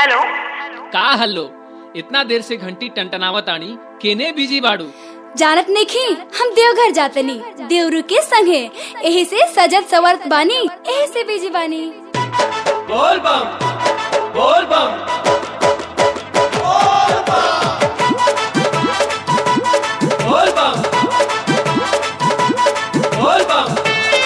hello का hello इतना देर से घंटी टंटनावत आनी केने बिजी बाड़ू जानत नहीं हम देवघर जातनी देवरू के संगे एही से सजत सवरत बानी एही से बिजी बानी बोल बम बोल बम बोल बम बोल बम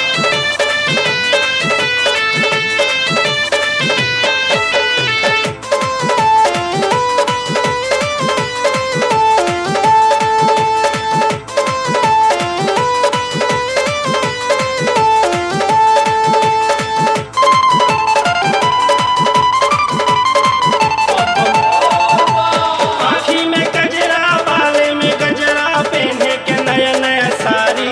आँखी में गजरा बाले में गजरा पहने के नया नया साड़ी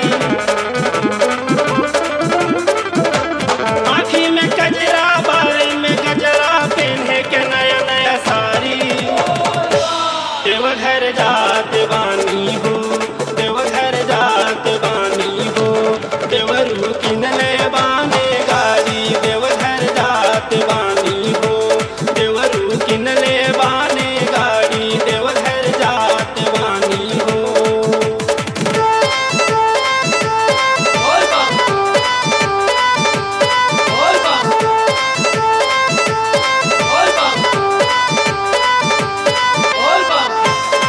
आँखी में गजरा बाले में गजरा पहने के नया नया साड़ी देवघर जात बानी हो देवघर जात बानी हो देवरू किनले बाने गाड़ी देवघर जात बानी हो देवरू किनले बाने गाड़ी देवघर जात बानी हो बोल बम बोल बम बोल बम बोल बम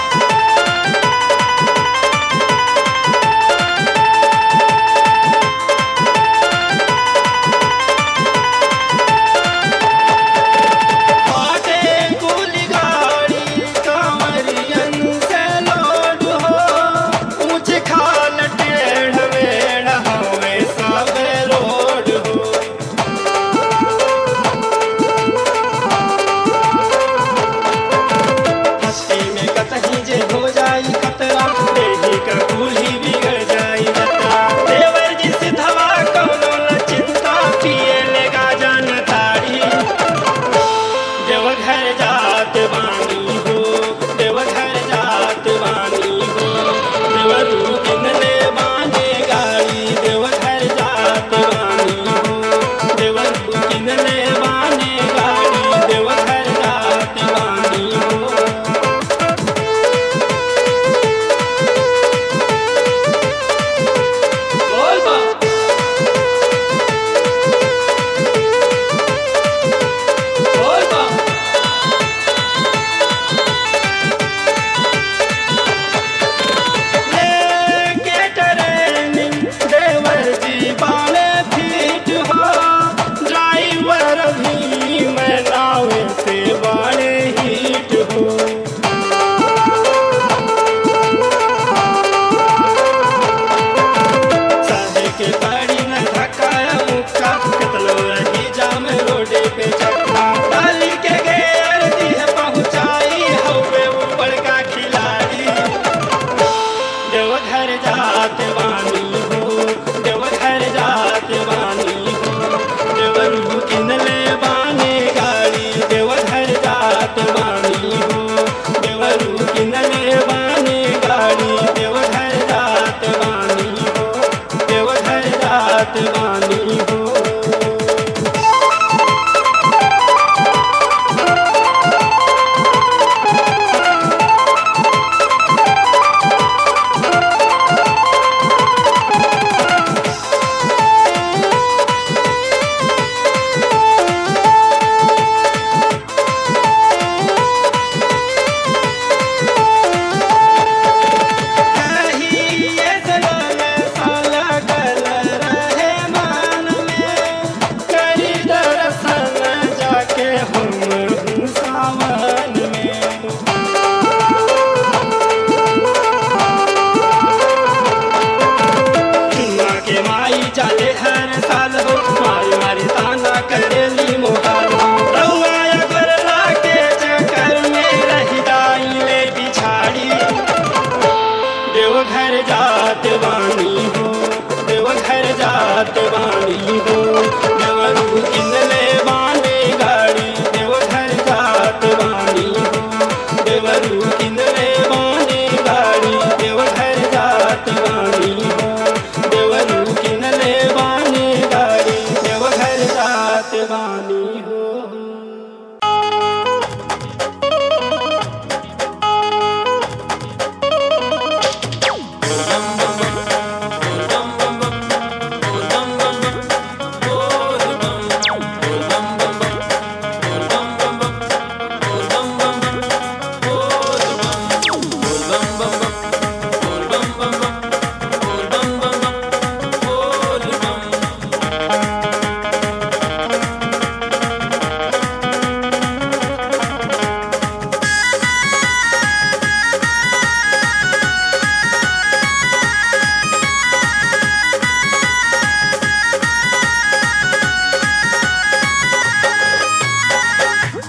बाटे कुली गाड़ी कमरियन से लोड हो ऊंच खाल टेढ़ मेढ़ हवे सब रोड हो हस्ती में कतही जे हो जाई खतरा देही का कुली बिगड़ जाई बतरा देवर जी सिधवा कौनो न चिंता पिए लेगा जान तारी देवघर जात बानी हो देवघर जात बानी हो देवरू किनले बाने गाड़ी देवघर जात बानी हो देवरू किनले बाने गाड़ी देवघर जात बानी हो बोल बम बोल बम लेके ट्रेनिंग देवर जी बाले फीट हो ड्राइवर भी मैं नावे से बाले हीट हो साहे के गाड़ी न धक्काया मुक्का कितलो रही जाम रोडे पे चक्का डाली के गेर दी है पहुंचाई हवे ऊपर का खिलाड़ी देवघर जात बानी हो देवघर जात बानी हो देवरू किनले बाने गाड़ी देवघर जात बानी हो देवरू किनले बाने गाड़ी देवघर जात बानी हो देवघर जात बानी हो कहिए सलाल साला गल रहे मान में करी दर्शन जाके हम हूँ सावन में चुना के माई चाले हर साल हो मारी मारी ताना करेली मोहाल हो रहुआ अगर लाके चक्कर में रह जाई ले पिछाड़ी देवघर जात बानी हो देवघर जात बानी हो देवरू किनले बाने गाड़ी देवघर जात बानी हो देवरू किनले बाने गाड़ी देवघर जात बानी हो देवरू किनले बाने गाड़ी देवघर जात बानी हो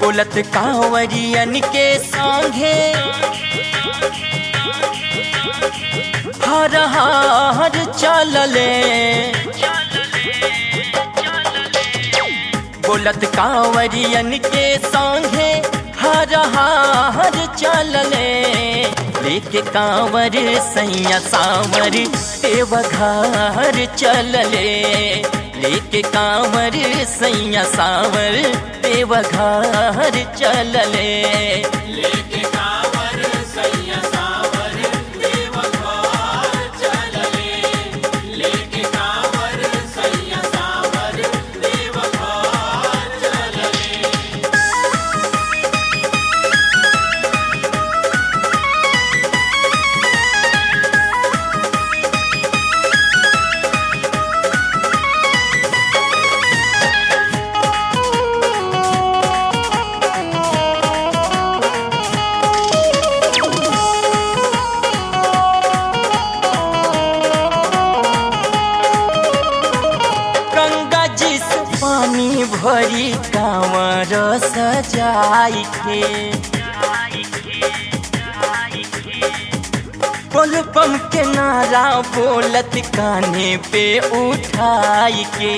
बोलत कांवरियन के संगे हर हर चलले बोलत कांवरियन के संगे हर हर चलले लेके कांवर सैया सावर देवघर चलले लेके कांवर सैया सावर देवघर चलले गंगा जी से पानी भरी कांवर सजाई के पल पम के नारा बोलत कान्हे पे उठाई के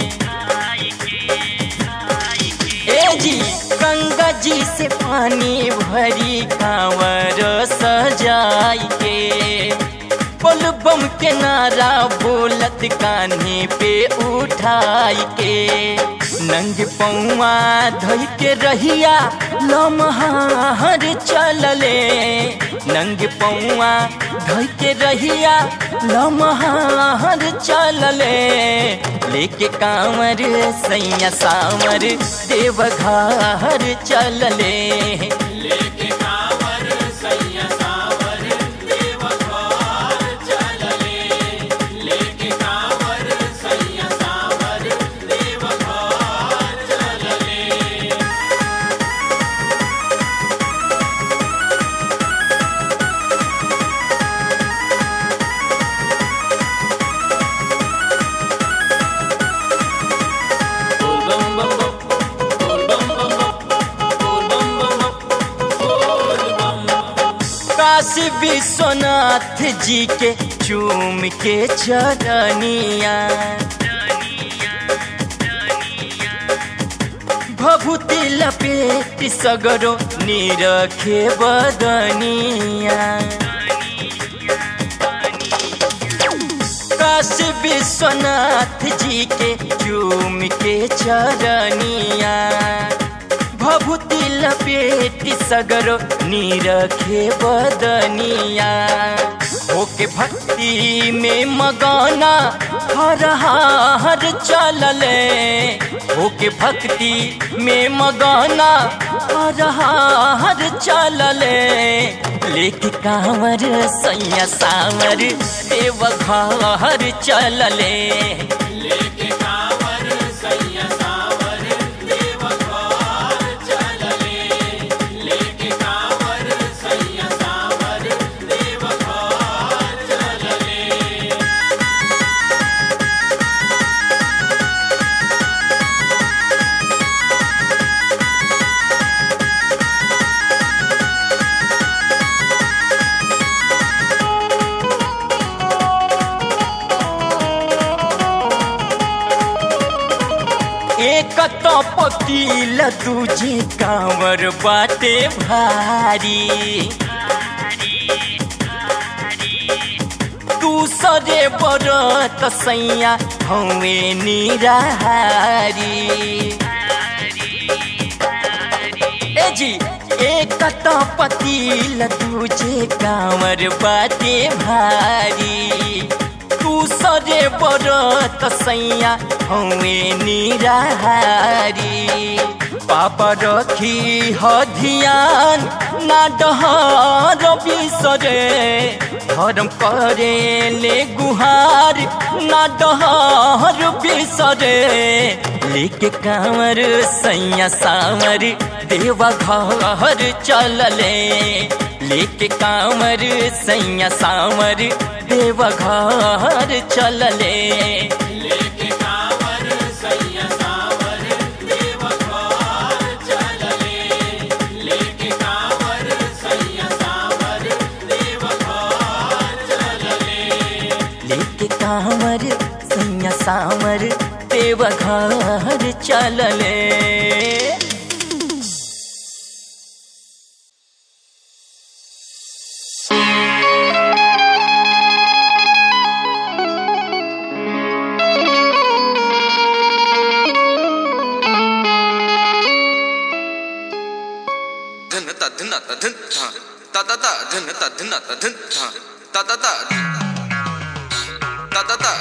ए जी गंगा जी से पानी भरी कांवर सजाई के पल बम के नारा बोलत कान्हे पे उठाई के नंग पौआ धोई के रहिया लमहार चलले नंग पौआ धोई के रहिया लमहार चलले लेके कांवर सैया सावर देवघर चलले काशी विश्वनाथ जी के चूम के चरनिया भभूति लपेट सगरो निरखे बदनिया काशी विश्वनाथ जी के चूम के चरनिया भभूति लपेट सगरो निरखे बदनिया होके भक्ति में मगाना हर हर चलले होके भक्ति में मगाना हर हर चलले लेके कांवर सैया सावर देवघर चलले एक तो पकील दूजे कांवर बाटे भारी दूसरे बरत सैया हवे निराहारी ए जी एक तो पकील दूजे कांवर बाटे भारी दूसरे बरत सैया हवे निराहारी पापा रखी ह ध्यान ना डहर बिसरे धर्म करे ले गुहार ना डहर बिसरे लेके कांवर सैया सावर देवा घर चलले लेके कांवर सैया सावर देवा घर चलले चलले धन ता धन ता धन था ता ता ता धन ता धन ता धन था ता ता ता ता ता ता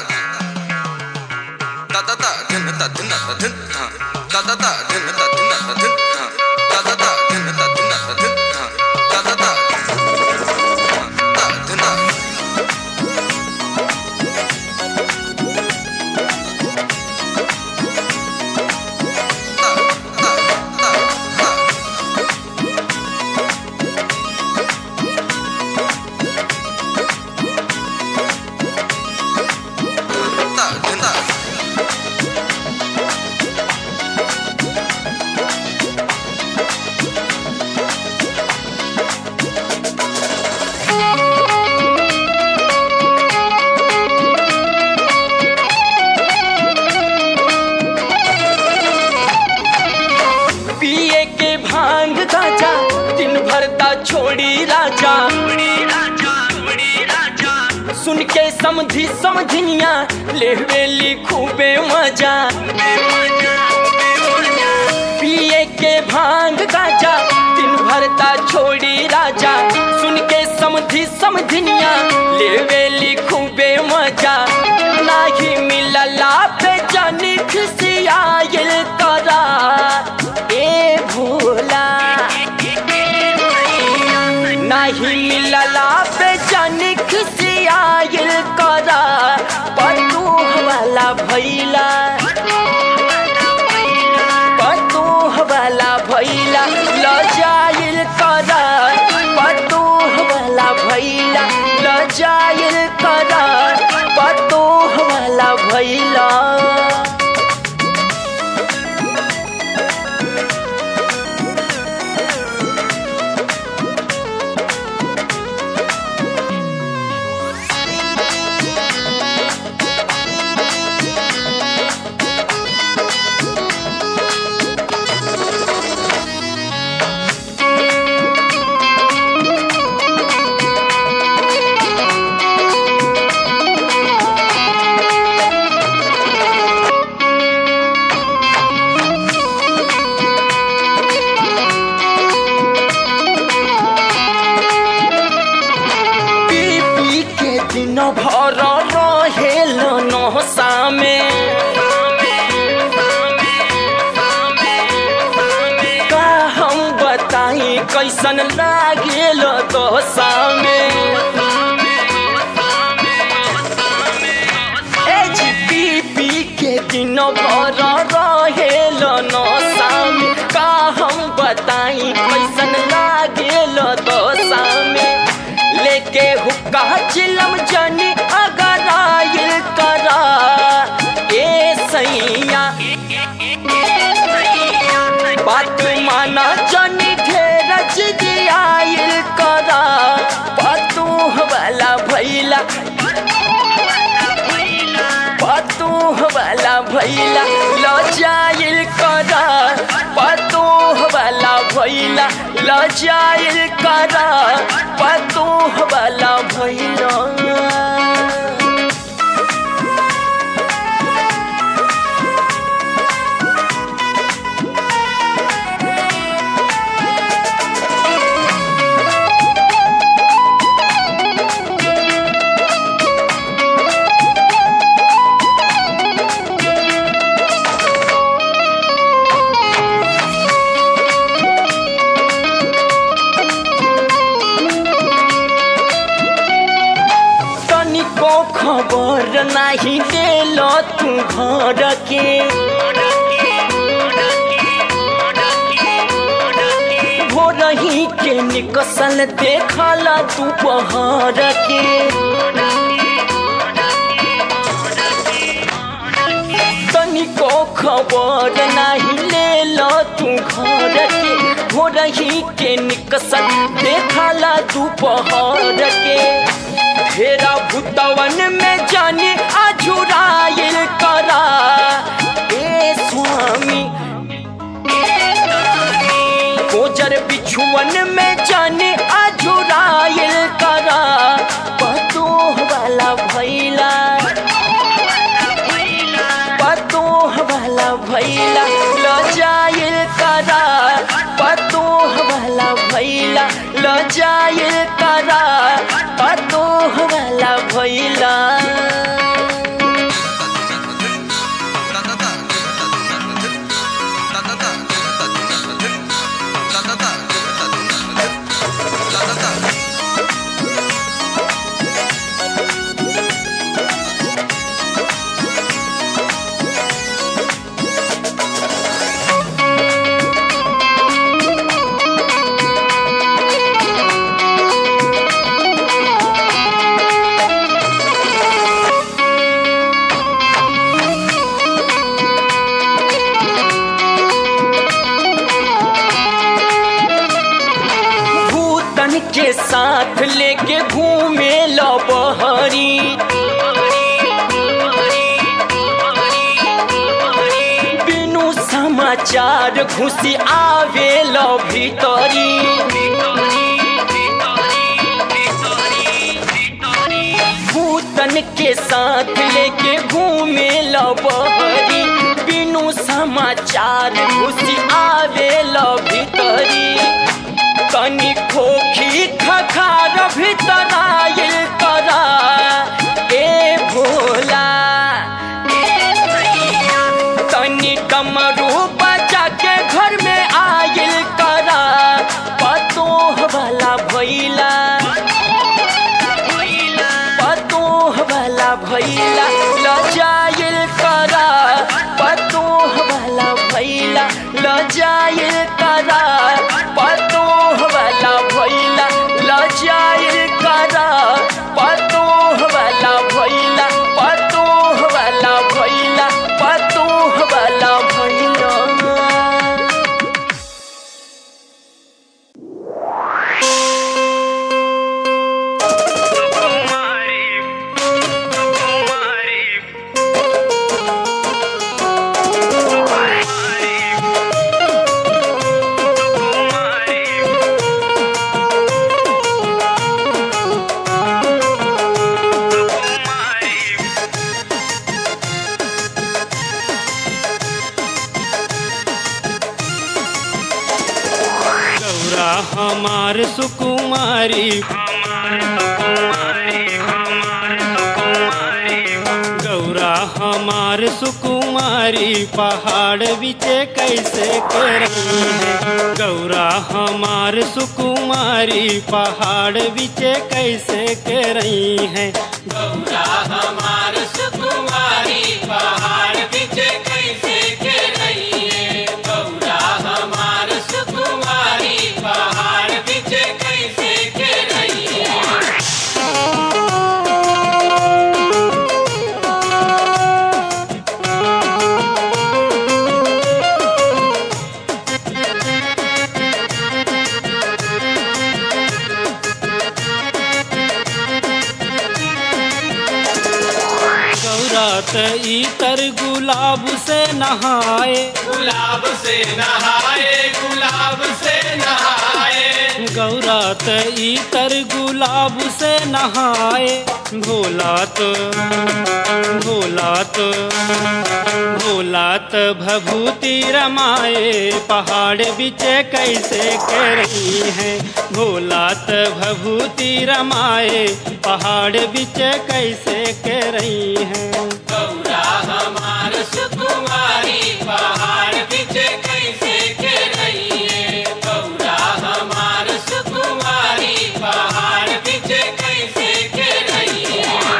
ता ता ता धन ता धन ता धन था ता ता ता धन ता धन ता धन था ता ता ता धन ता धन ता धन था ता ता ता ता धन ता ता धन ता पिए के भांग गाजा दिन भरता छोड़ी राजा सुन के समझी समझनिया लेवेली खूबे मजा पिए के भांग गाजा दिन भरता छोड़ी राजा सुन के समझी समझनिया लेवेली खूबे मजा नाही मिलला पे जानी खुशियायल करा ए भोला नाही मिलला पे जानी खुशियायल करा पटू वाला भैला पटू वाला भैला लजाइल करा पटू वाला भैला लजाइल करा पटू वाला भैला पी पी के दिन भर रहेल नहसा में का हम बताई कैसन लागेल दशा में ए जी पी पी के दिन भर रहेल नशा में का हम बताई कैसन लागेल दशा में लेके हुक्का चिलम जनी अगर आयल करा ए सैया बात माना जनी ढेर जिदियायल करा पतू वाला भैला पतू वाला भैला लजाइल करा पतू वाला भैला लजाइल करा पतू वाला भैला तनिको खबर नाही देल तू घर के भोरही के निकसल देखल तू पहर के तनिको खबर नाही लेल तू घर के भोरही के निकसल देखल तू पहर के फेरा भूतवन में जाने अझुराइल करा ए स्वामी खच्चर बिछुअन में जाने अझुराइल करा पतोह वाला भैला पतोह वाला भैला लजाइल करा पतोह वाला भैला लजाइल करा पतोह वाला भैला भूतन के साथ लेके घूमे लो बहरी बिनु समाचार घुसी आवे लो भीतरी भूतन के साथ लेके घूमे लो बहरी बिनु समाचार घुसी आवे लो भीतरी तनी खोखी खखार भीतर आइल करा ए भोला तनी कमरू बचा के घर में आइल करा पतोह वाला भैला पतोह वाला भैला लजाइल करा पतोह वाला भैला लजाइल करा पतोह वाला भैला लजाइल करा पतोह वाला भैला पतोह वाला भैला पतोह वाला भैला गौरा हमार सुकुमारी गौरा हमार सुकुमारी पहाड़ बिचे कैसे करई है गौरा हमार सुकुमारी पहाड़ बिचे कैसे करई है गौरा हमार सुकुमारी पहाड़ बिचे कैसे करई है गौरा हमार सुकुमारी पहाड़ बिचे कैसे करई है गौरा त इतर गुलाब से नहाए गुलाब से नहाए गुलाब से नहाए गौरा त इतर गुलाब से नहाए भोला तो भोला तो भोला त भभूति रमाए पहाड़ बिचे कैसे के रही है भोला त भभूति रमाए पहाड़ बिचे कैसे के रही है गौरा हमार सुकुमारी पहाड़ बिचे कैसे के रही है गौरा हमार सुकुमारी पहाड़ बिचे कैसे के रही है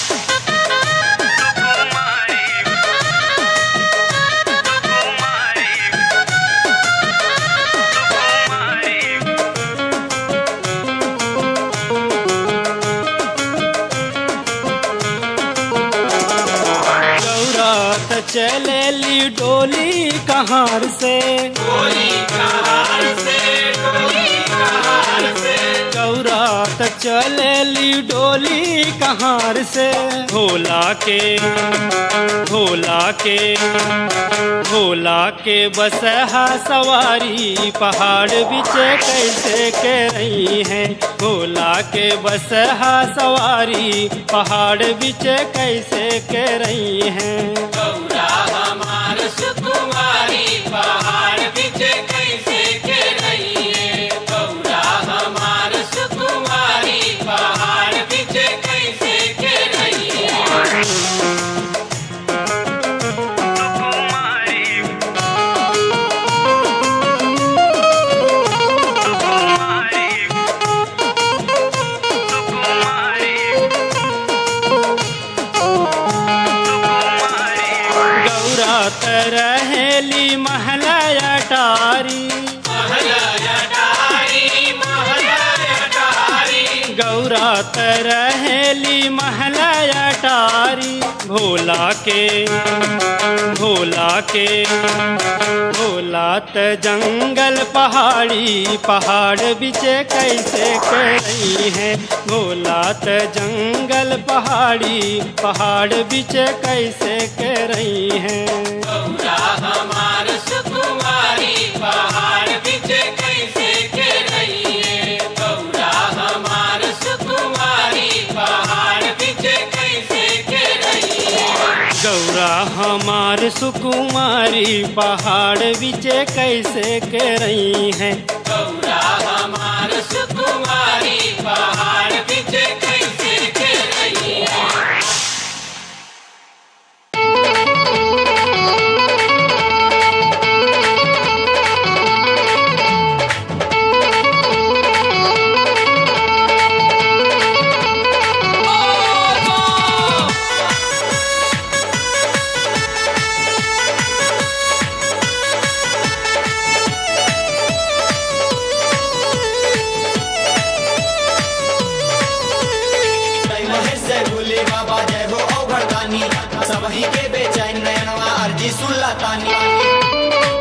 गौरा त चले ली डोली कहार से डोली कहार से डोली कहार से गौरा त चल चलेली डोली कहार से भोला के भोला के भोला के बसहा सवारी पहाड़ बिचे कैसे के रही है भोला के बसहा सवारी पहाड़ बिचे कैसे के रही है गौरा तरहेली महला अटारी गौरा तरहेली महला अटारी भोला के भोला के भोला त जंगल पहाड़ी पहाड़ बिचे कैसे कर रही है भोला त जंगल पहाड़ी पहाड़ बिचे कैसे कर रही है गौरा हमार सुकुमारी पहाड़ बिचे कैसे के रही है जय महेश जय भोले बाबा जय हो औघड़दानी सबही के बेचैन नयनवा अर्जी सुनला तानी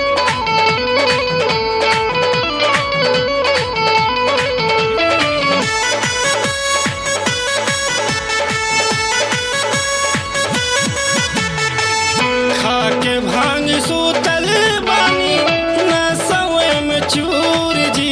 खाके भांग सूतल बानी न सवे में चूर जी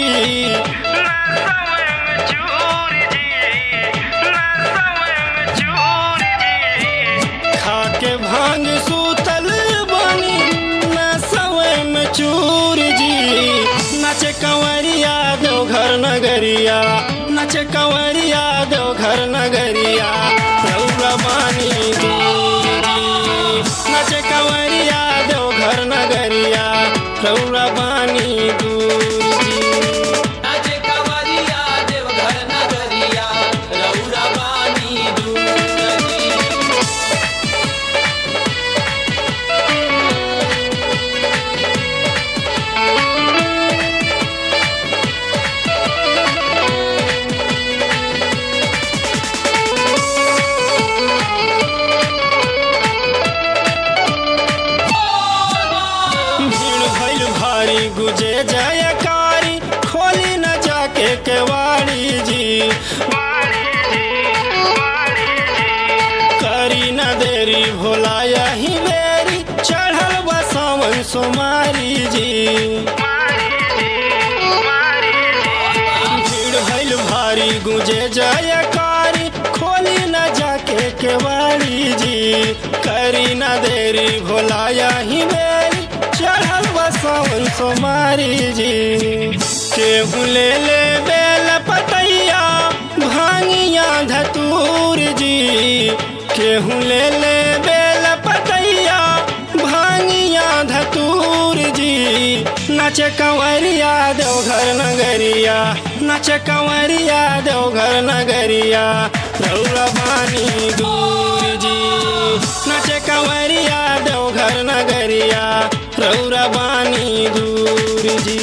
खाके भांग सूतल बानी न सवे में चूर जी नचे कंवरिया दो घर नगरिया नचे कंवरिया दो घर नगरिया रौरा बानी दूर जी नचे कंवरिया दो घर नगरिया रौरा बानी दूर जी भीड़ भइल भारी गुजे जयकारी खोली न जाके केवाड़ी जी करी न देरी भोला यही बेरी चढ़ल बा सावन सोमारी जी भीड़ भइल भारी गुजे जयकारी खोली न जाके केवाड़ी जी करी न देरी भोला यही बेरी चढ़ल बा सावन सोमारी जी केहू ले ले बेल पतैया भांगिया धतूर जी केहू ले ले बेल पतैया भांगिया धतूर जी नाचे कंवरिया देवघर नगरिया नाचे कंवरिया देवघर नगरिया रौरा बानी दूर जी नाचे कंवरिया देवघर नगरिया रौरा बानी दूर जी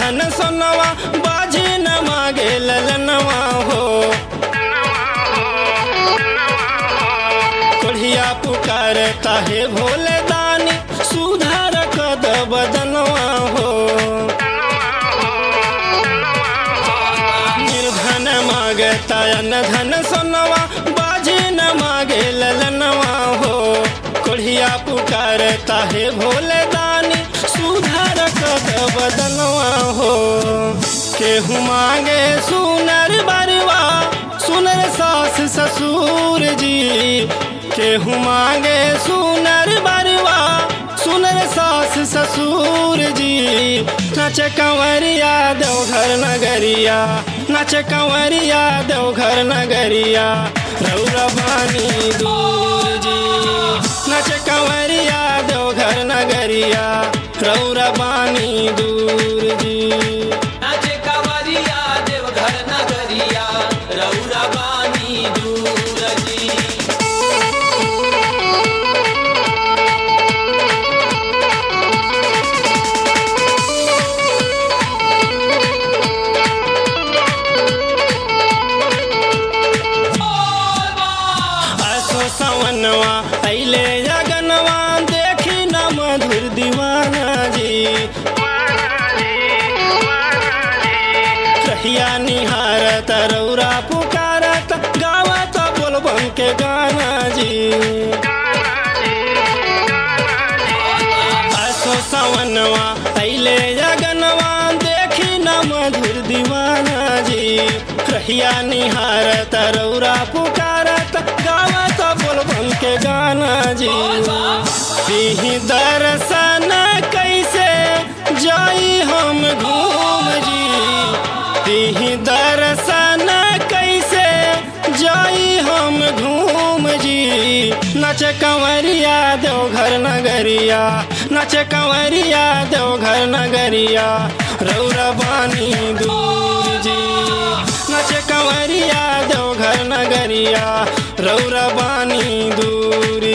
धन सोनवा बाजी न मांगे ललनवा हो कोढ़िया पुकारता है भोले दानी सुधार कद बदनवा हो निर्धन मांगता अन्न धन सोनवा बाजी न मांगे ललनवा हो कोढ़िया पुकारता है भोले दानी सुधार कद बदनवा हो केहू मांगे सुनर बरवा सुनर सास ससुर जी केहू मांगे सुनर बरवा सुनर सास ससुर जी नच कंवरिया देवघर नगरिया नच कंवरिया देवघर नगरिया रौरा बानी दूर जी नच कंवरिया देवघर नगरिया रौरा बानी दूर जी नाचे कावरिया देवघर नगरिया रौरा बानी दूर जी असो सवनवा अइले जगनवा देखी न मधुर दीवाना जी रहिया निहारत रौरा पुकारत गावत बोलबम के गाना जी असो सवनवा अइले जगनवा देखी न मधुर दीवाना जी रहिया निहारत रौरा पुकारत गावत बोलबम के गाना जी पीही दर्शन कैसे जाई हम घूम जी पीही दर्शन कैसे जाई हम घूम जी नच कंवरिया देवघर नगरिया नच कंवरिया देवघर नगरिया रौरा बानी दूर जी नच कंवरिया देवघर नगरिया रौरा बानी दूर